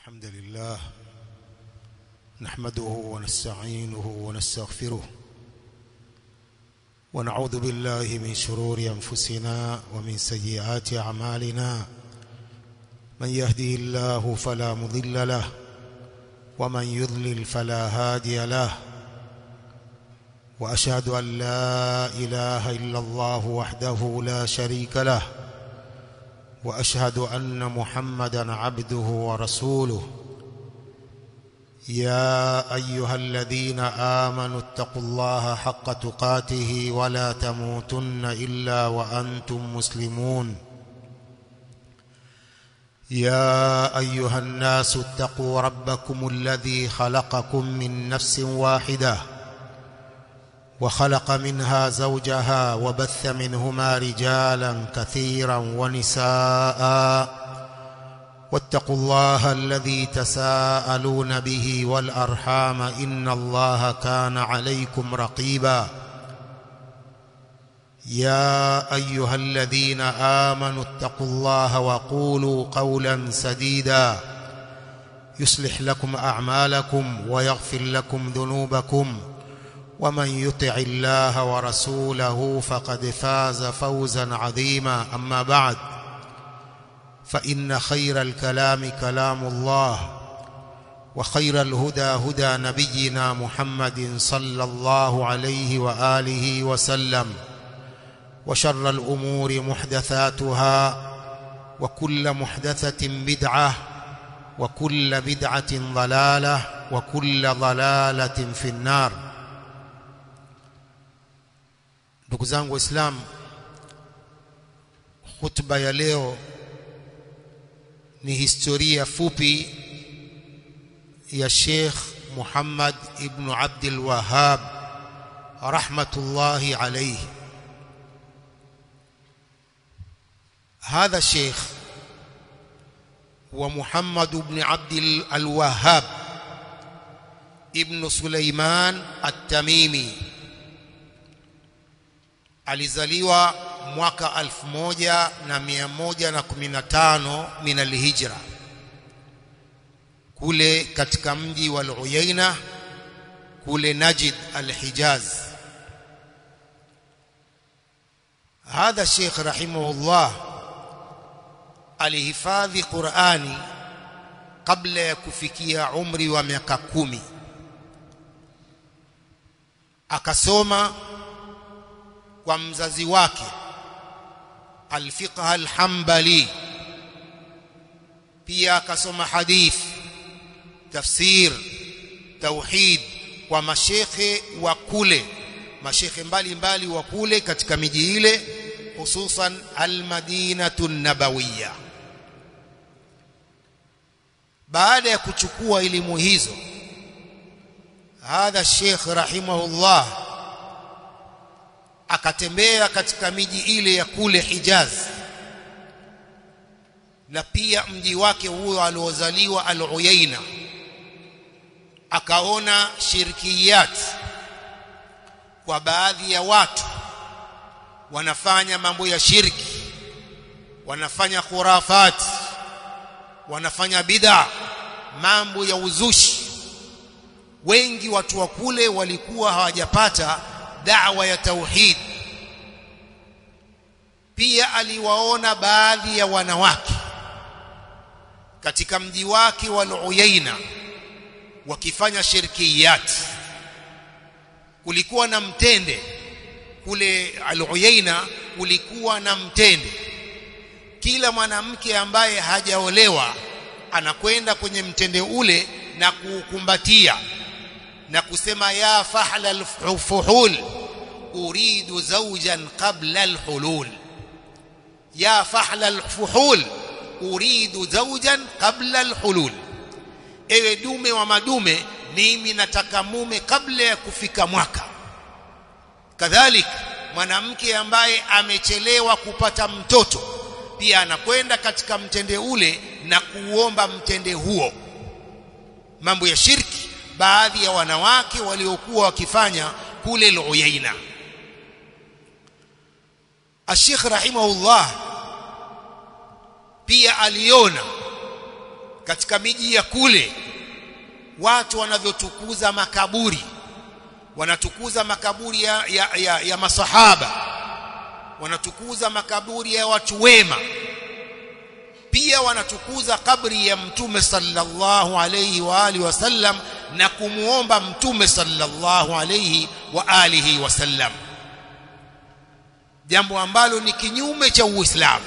الحمد لله نحمده ونستعينه ونستغفره ونعوذ بالله من شرور أنفسنا ومن سيئات أعمالنا من يهدي الله فلا مضل له ومن يضلل فلا هادي له وأشهد أن لا إله إلا الله وحده لا شريك له واشهد ان محمدا عبده ورسوله يا ايها الذين امنوا اتقوا الله حق تقاته ولا تموتن الا وانتم مسلمون يا ايها الناس اتقوا ربكم الذي خلقكم من نفس واحده وخلق منها زوجها وبث منهما رجالا كثيرا ونساء واتقوا الله الذي تساءلون به والارحام ان الله كان عليكم رقيبا يا ايها الذين امنوا اتقوا الله وقولوا قولا سديدا يصلح لكم اعمالكم ويغفر لكم ذنوبكم ومن يطع الله ورسوله فقد فاز فوزا عظيما اما بعد فان خير الكلام كلام الله وخير الهدى هدى نبينا محمد صلى الله عليه واله وسلم وشر الامور محدثاتها وكل محدثه بدعه وكل بدعه ضلاله وكل ضلاله في النار ndugu zangu waislamu hutuba ya leo ni historia fupi ya Sheikh Muhammad ibn Abdul Wahhab rahmatullahi alayhi هذا الشيخ هو محمد بن عبد الوهاب ابن سليمان التميمي alizaliwa mwaka 1115 min alhijra kule katika mji wa Al-Uyaina kule Najd al-Hijaz hadha Sheikh rahimahullah alihifadhi Qur'ani kabla ya kufikia umri wa miaka kumi akasoma kwa mzazi wake al-fiqh al-hanbali pia akasoma hadith tafsir tauhid kwa mashekhe wa kule mashekhe mbalimbali wa kule katika miji ile hususan al-madinatu nabawiyya baada ya kuchukua elimu hizo hadha sheikh rahimahullah akatembea katika miji ile ya kule Hijaz na pia mji wake huo aliozaliwa Al-Uyaina akaona shirkiyat kwa baadhi ya watu wanafanya mambo ya shirki wanafanya khurafat wanafanya bid'a mambo ya uzushi wengi watu wa kule walikuwa hawajapata da'wa ya tauhid pia aliwaona baadhi ya wanawake katika mji wake wa Uyaina wakifanya shirkiyat kulikuwa na mtende kule Al-Uyaina kulikuwa na mtende kila mwanamke ambaye hajaolewa anakwenda kwenye mtende ule na kuukumbatia na kusema ya fahla alfuhul uridu zawjan qabla alhulul ya fahla alfuhul uridu zawjan qabla alhulul ewe dume wa madume mimi nataka mume kabla ya kufika mwaka kadhalik mwanamke ambaye amechelewa kupata mtoto pia anakwenda katika mtende ule na kuomba mtende huo mambo ya shirki baadhi ya wanawake waliokuwa wakifanya kule Al-Uyaina Sheikh rahimahullah pia aliona katika miji ya kule watu wanavyotukuza makaburi wanatukuza makaburi ya, ya, ya, ya masahaba wanatukuza makaburi ya watu wema pia wanatukuza kabri ya mtume sallallahu alayhi wa alihi wasallam na kumuomba mtume sallallahu alayhi wa alihi wasallam jambo ambalo ni kinyume cha uislamu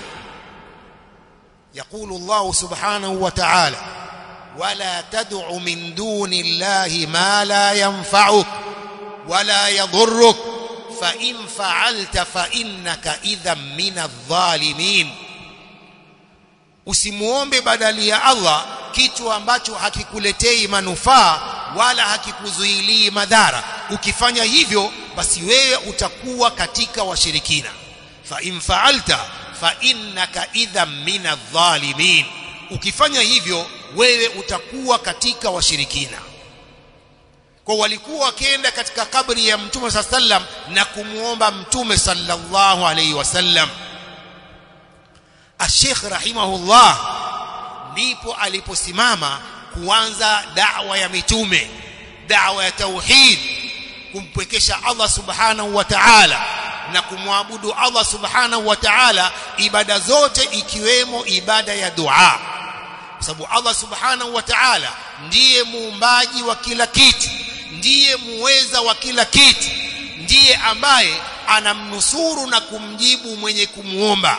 يقول الله سبحانه وتعالى ولا تدع من دون الله ما لا ينفعك ولا يضرك فإن فعلت فإنك إذا من الظالمين usimuombe badali ya Allah kitu ambacho hakikuletei manufaa wala hakikuzuilii madhara ukifanya hivyo basi wewe utakuwa katika washirikina fa in fa'alta fa innaka idha min adh-dhalimin ukifanya hivyo wewe utakuwa katika washirikina kwa walikuwa wakienda katika kabri ya mtume sallam na kumuomba mtume sallallahu alaihi wasallam Sheikh rahimahullah ndipo aliposimama kuanza da'wa ya mitume da'wa ya tauhid kumpwekesha Allah subhanahu wa ta'ala na kumwabudu Allah subhanahu wa ta'ala ibada zote ikiwemo ibada ya dua kwa sababu Allah subhanahu wa ta'ala ndiye muumbaji wa kila kitu ndiye muweza wa kila kitu ndiye ambaye anamnusuru na kumjibu mwenye kumuomba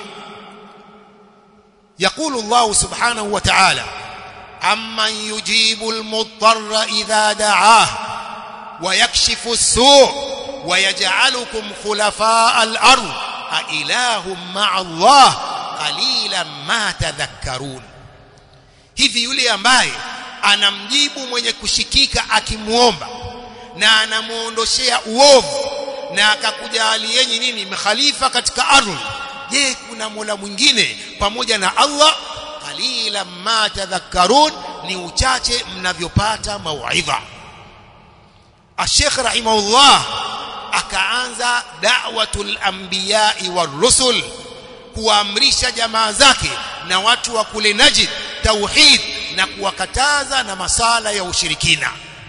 يقول الله سبحانه وتعالى عمن يجيب المضطر إذا دعاه ويكشف السوء ويجعلكم خلفاء الأرض أإله مع الله قليلا ما تذكرون hivi yule ambaye anamjibu mwenye kushikika akimuomba na anamuondoshea uovu na akakujalieni nini mkhalifa katika ardhi je kuna mola mwingine pamoja na Allah qalila ma tadhakkarun ni uchache mnavyopata mauidha Sheikh rahimahullah akaanza da'watul anbiya'i warusul kuamrisha jamaa zake na watu wa kule Najd tauhid na kuwakataza na masala ya ushirikina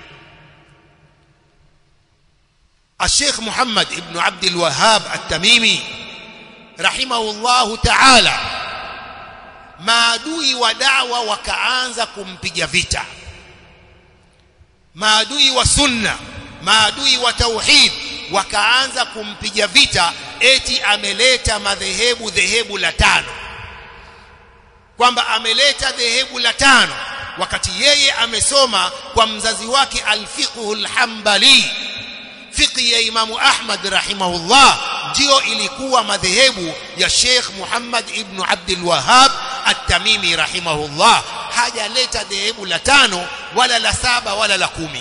Sheikh Muhammad ibn Abdul Wahhab at-Tamimi rahimahullahu ta'ala maadui wa dawa wakaanza kumpiga vita maadui wa sunna maadui wa tauhid wakaanza kumpiga vita eti ameleta madhehebu dhehebu la tano kwamba ameleta dhehebu la tano wakati yeye amesoma kwa mzazi wake alfiqhul hanbali fiqhi ya imamu ahmad rahimahullah ndio ilikuwa madhehebu ya Sheikh Muhammad ibn Abdul Wahhab At-Tamimi rahimahullah hajaleta dhehebu la tano wala la saba wala la kumi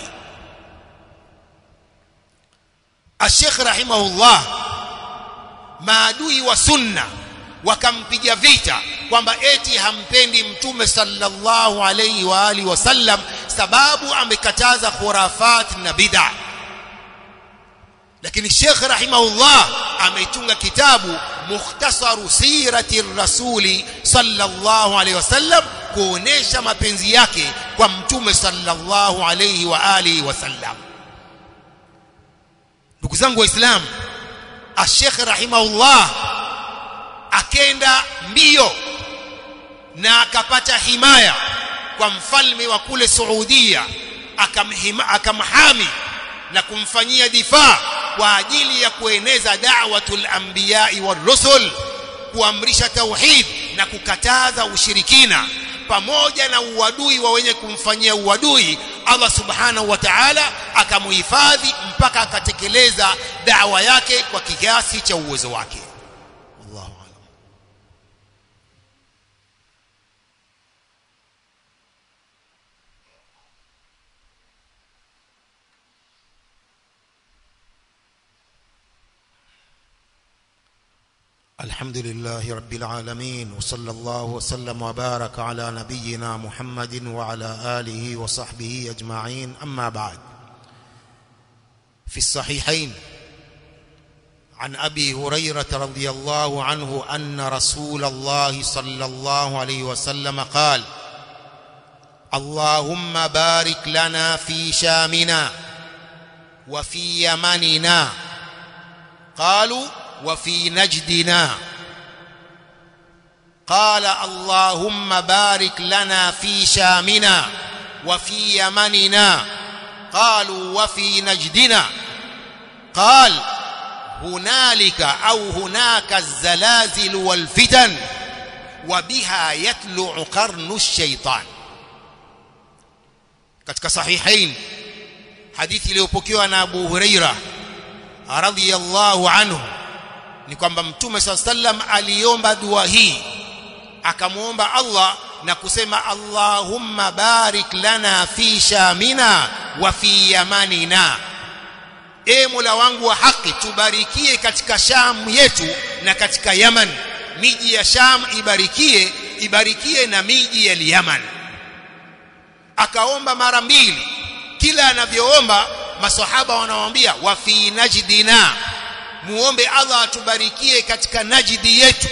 Sheikh rahimahullah maadui wa sunna wakampiga vita kwamba eti hampendi mtume sallallahu alayhi wa alihi wasallam sababu amekataza khurafat na bid'ah lakini Sheikh rahimahullah ametunga kitabu mukhtasaru sirati rasuli sallallahu alayhi wasallam kuonesha mapenzi yake kwa mtume sallallahu alayhi wa alihi wasallam ndugu zangu waislamu Sheikh rahimahullah akenda mbio na akapata himaya kwa mfalme wa kule Saudia akamhami na kumfanyia difaa kwa ajili ya kueneza da'watul anbiya'i warusul kuamrisha tauhid na kukataza ushirikina pamoja na uadui wa wenye kumfanyia uadui Allah subhanahu wa ta'ala akamuhifadhi mpaka akatekeleza da'wa yake kwa kiasi cha uwezo wake Allahu a'lam الحمد لله رب العالمين وصلى الله وسلم وبارك على نبينا محمد وعلى آله وصحبه أجمعين أما بعد في الصحيحين عن أبي هريرة رضي الله عنه أن رسول الله صلى الله عليه وسلم قال اللهم بارك لنا في شامنا وفي يمننا قالوا وفي نجدنا قال اللهم بارك لنا في شامنا وفي يمننا قالوا وفي نجدنا قال هنالك أو هناك الزلازل والفتن وبها يطلع قرن الشيطان katika sahihain hadithi iliyopokewa na Abu Huraira radhiyallahu anhu ni kwamba mtume swalla sallam aliomba dua hii akamwomba Allah na kusema Allahumma barik lana fi shamina wa fi yamanina e Mola wangu wa haki tubarikie katika Sham yetu na katika Yaman miji ya Sham ibarikie ibarikie na miji ya Yaman akaomba mara mbili kila anavyoomba maswahaba wanamwambia wa fi najdina muombe Allah atubarikie katika najdi yetu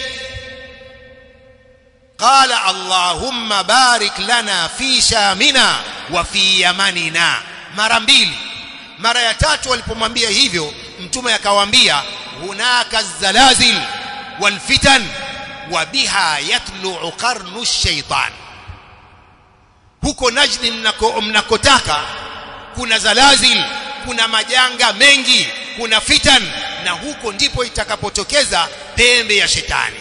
qala allahumma barik lana fi shamina wa fi yamanina mara mbili mara ya tatu walipomwambia hivyo mtume akawaambia hunaka zalazil wal fitan wa biha yatlu'u qarnu ash-shaytan huko Najdi mnako mnakotaka kuna zalazil kuna majanga mengi kuna fitan na huko ndipo itakapotokeza pembe ya shetani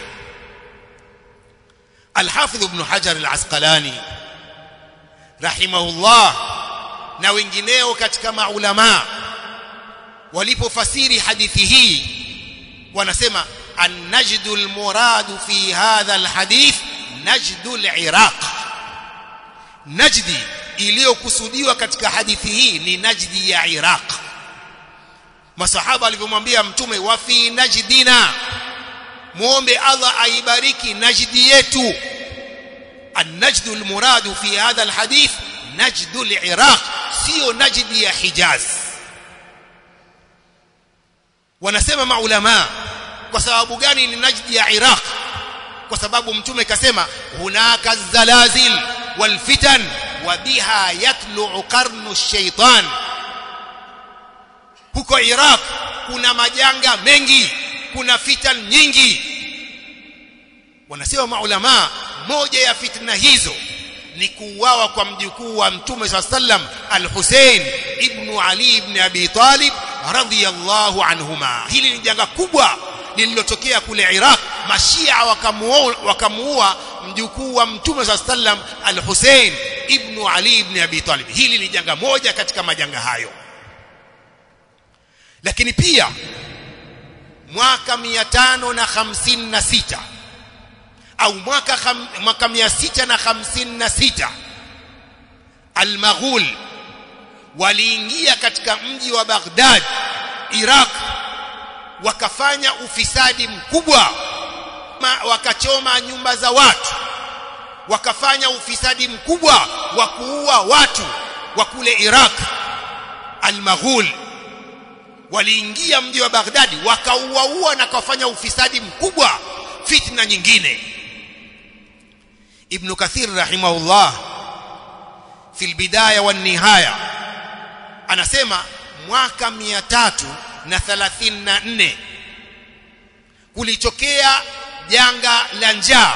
Al-Hafidh Ibn Hajar Al-Asqalani rahimahullah na wengineo katika maulama walipofasiri hadithi hii wanasema an-najdu al-muradu fi hadha al-hadith najdu al-iraq najdi iliyokusudiwa katika hadithi hii ni najdi ya iraq masahaba alivyomwambia mtume wa fi najdina muombe Allah aibariki najdi yetu النجد المراد في هذا الحديث نجد العراق sio najdi ya Hijaz wanasema maulama kwa sababu gani ni najdi ya Iraq kwa sababu mtume kasema hunaka zalazil wal fitan wa biha yatlu'u qarnu ash-shaytan huko Iraq kuna majanga mengi kuna fitan nyingi wanasema maulama moja ya fitna hizo ni kuuawa kwa mjukuu wa mtume swalla sallam al-Hussein ibn Ali ibn Abi Talib radhiyallahu anhuma hili ni janga kubwa lililotokea kule Iraq mashia wakamuua wakamuua mjukuu wa mtume swalla sallam al-Hussein ibn Ali ibn Abi Talib hili ni janga moja katika majanga hayo lakini pia mwaka 556 au mwaka kham, mwaka 656 al-Maghul waliingia katika mji wa Baghdad Iraq wakafanya ufisadi mkubwa wakachoma nyumba za watu wakafanya ufisadi mkubwa wa kuua watu wa kule Iraq al-Maghul waliingia mji wa Baghdadi wakauaua na kufanya ufisadi mkubwa fitna nyingine Ibn Kathir rahimahullah fi albidaya wan nihaya anasema mwaka 334 kulitokea janga la njaa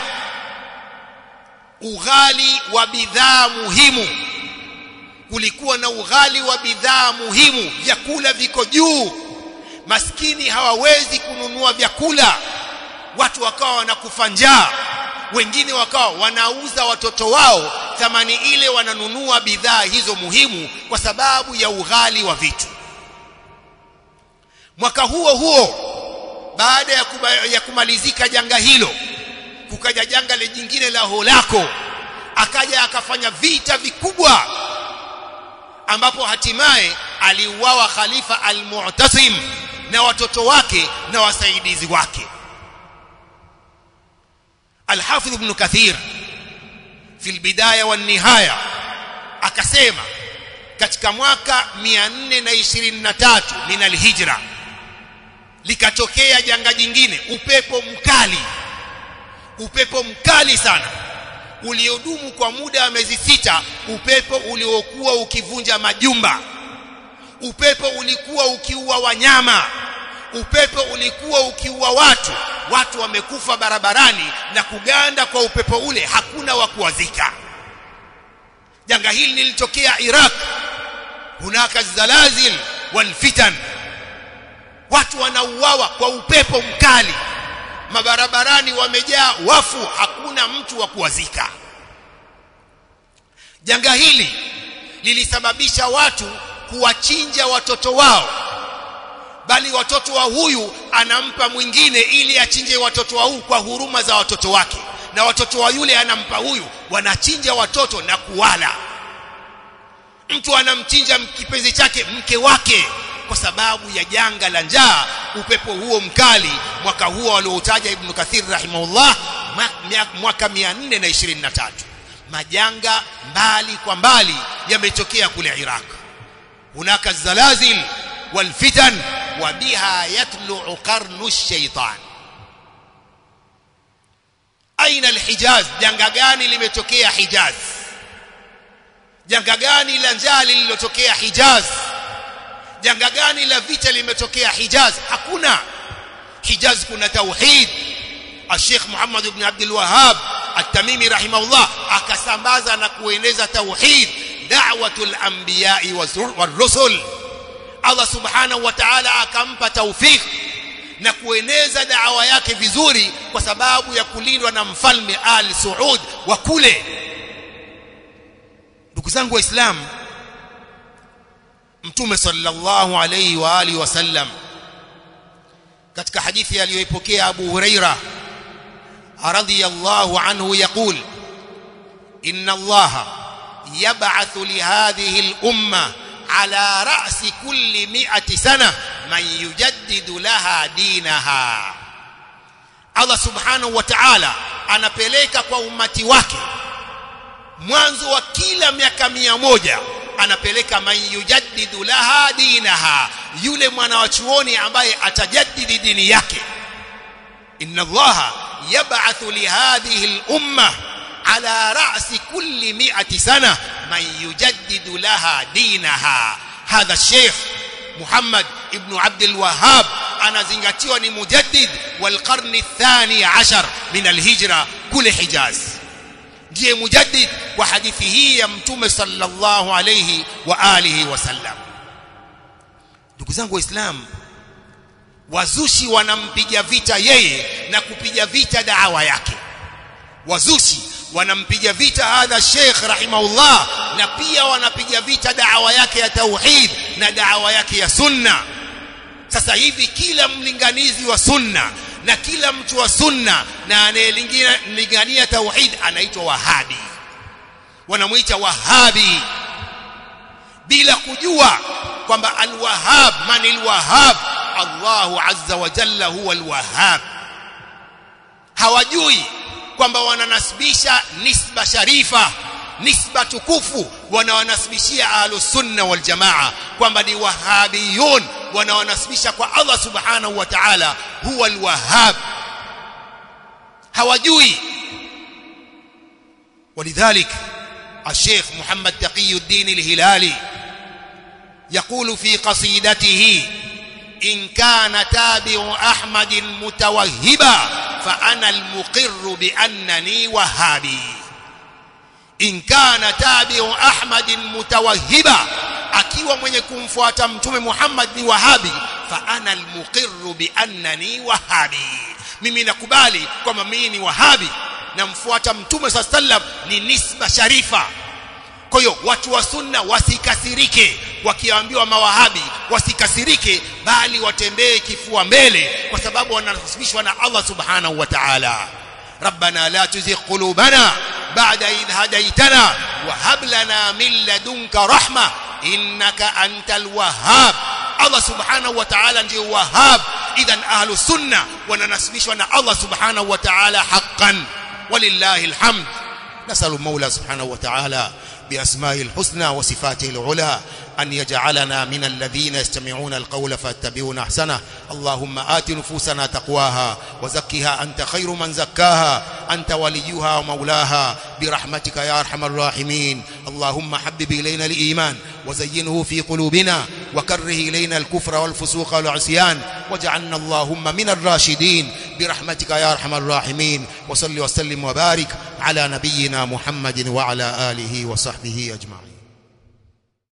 ughali wa bidhaa muhimu kulikuwa na ughali wa bidhaa muhimu vyakula viko juu maskini hawawezi kununua vyakula watu wakawa wanakufa njaa wengine wakawa wanauza watoto wao thamani ile wananunua bidhaa hizo muhimu kwa sababu ya ughali wa vitu mwaka huo huo baada ya, kuba, ya kumalizika janga hilo kukaja janga jingine la holako akaja akafanya vita vikubwa ambapo hatimaye aliuawa khalifa al-Mu'tasim na watoto wake na wasaidizi wake Al-Hafidh Ibn Kathir fi al-Bidaya wan Nihaya akasema katika mwaka 423 min al-Hijra likatokea janga jingine upepo mkali upepo mkali sana uliodumu kwa muda wa miezi sita upepo uliokuwa ukivunja majumba upepo ulikuwa ukiua wanyama upepo ulikuwa ukiua watu watu wamekufa barabarani na kuganda kwa upepo ule hakuna wa kuwazika janga hili lilitokea Iraq hunaka zalazil wal fitan watu wanauawa kwa upepo mkali mabarabarani wamejaa wafu hakuna mtu wa kuwazika janga hili lilisababisha watu kuwachinja watoto wao bali watoto wa huyu anampa mwingine ili achinje watoto wa huyu kwa huruma za watoto wake na watoto wa yule anampa huyu wanachinja watoto na kuwala mtu anamchinja kipenzi chake mke wake kwa sababu ya janga la njaa upepo huo mkali mwaka huo alioutaja ibn Kathir rahimahullah mwaka 423 majanga mbali kwa mbali yametokea kule Iraq hunaka zalazil wal fitan wa biha yatlu'u qarnu ash-shaytan aina al-hijaz janga gani limetokea hijaz janga gani la njaa lililotokea hijaz janga gani la vita limetokea hijaz hakuna hijaz kuna tauhid الشيخ محمد بن عبد الوهاب التميمي رحمه الله akasambaza na kueneza tauhid da'watul anbiya'i war-rusul Allah subhanahu wa ta'ala akampa tawfik na kueneza da'wa yake vizuri kwa sababu ya kulindwa na mfalme Ali Saud wa kule ndugu zangu waislamu mtume sallallahu alayhi wa alihi wasallam katika hadithi aliyoipokea Abu Huraira radhiyallahu anhu yaqul inna Allah yab'athu li hadhihi al-umma ala ra'si kulli mi'ati sana man yujaddidu laha dinaha Allah subhanahu wa ta'ala anapeleka kwa umati wake mwanzo wa kila miaka mia moja anapeleka man yujaddidu laha dinaha yule mwana wa chuoni ambaye atajaddidi dini yake inna allaha yab'athu li hadhihi al-umma ala ra'si kulli mi'ati sana man yujaddidu laha dinaha hadha الشيخ محمد ابن عبد الوهاب anazingatiwa ni mujaddid wal qarni الثاني عشر من الهجرة كل حجاز ndiye mujaddid wa hadithi hii ya mtume sallallahu alayhi wa alihi wasallam ndugu zangu waislamu wazushi wanampiga vita yeye na kupiga vita daawa yake wazushi wanampiga vita hadha sheikh rahimahullah na pia wanapiga vita daawa yake ya tauhid na daawa yake ya sunna sasa hivi kila mlinganizi wa sunna na kila mtu wa sunna na anayelingania tauhid anaitwa wahabi wanamuita wahabi bila kujua kwamba alwahab man alwahab Allahu azza wa jalla huwa alwahab hawajui kwamba wananasibisha nisba sharifa nisba tukufu wanawanasibishia ahlus sunna wal jamaa kwamba ni wahabiyun wanawanasibisha kwa Allah subhanahu wa ta'ala huwa alwahhab hawajui ولذلك الشيخ محمد تقي الدين الهلالي يقول في قصيدته إن كان تابع أحمد متوهبا فأنا المقر بأنني وهابي إن كان تابع أحمد متوهبا akiwa mwenye kumfuata mtume Muhammad ni wahabi fa ana almuqirru bi annani wahabi mimi nakubali kwamba mimi ni wahabi namfuata mtume sallam ni nisba sharifa kwa hiyo watu wa sunna wasikasirike wakiambiwa mawahabi wasikasirike bali watembee kifua mbele kwa sababu wanasibishwa na Allah subhanahu wa ta'ala ربنا لا تزغ قلوبنا بعد إذ هديتنا وهب لنا من لدنك رحمة إنك أنت الوهاب الله سبحانه وتعالى ndio wahab idhan ahlu sunna wananasibishwa na Allah subhanahu wa ta'ala haqqan ولله الحمد نسأل المولى سبحانه وتعالى بأسمائه الحسنى وصفاته العلى أن يجعلنا من الذين يستمعون القول فاتبعون أحسنه اللهم آت نفوسنا تقواها وزكها أنت خير من زكاها أنت وليها ومولاها برحمتك يا أرحم الراحمين اللهم حبب إلينا الإيمان وزينه في قلوبنا وكره إلينا الكفر والفسوق والعصيان واجعلنا اللهم من الراشدين برحمتك يا أرحم الراحمين وصل وسلم وبارك على نبينا محمد وعلى آله وصحبه أجمعين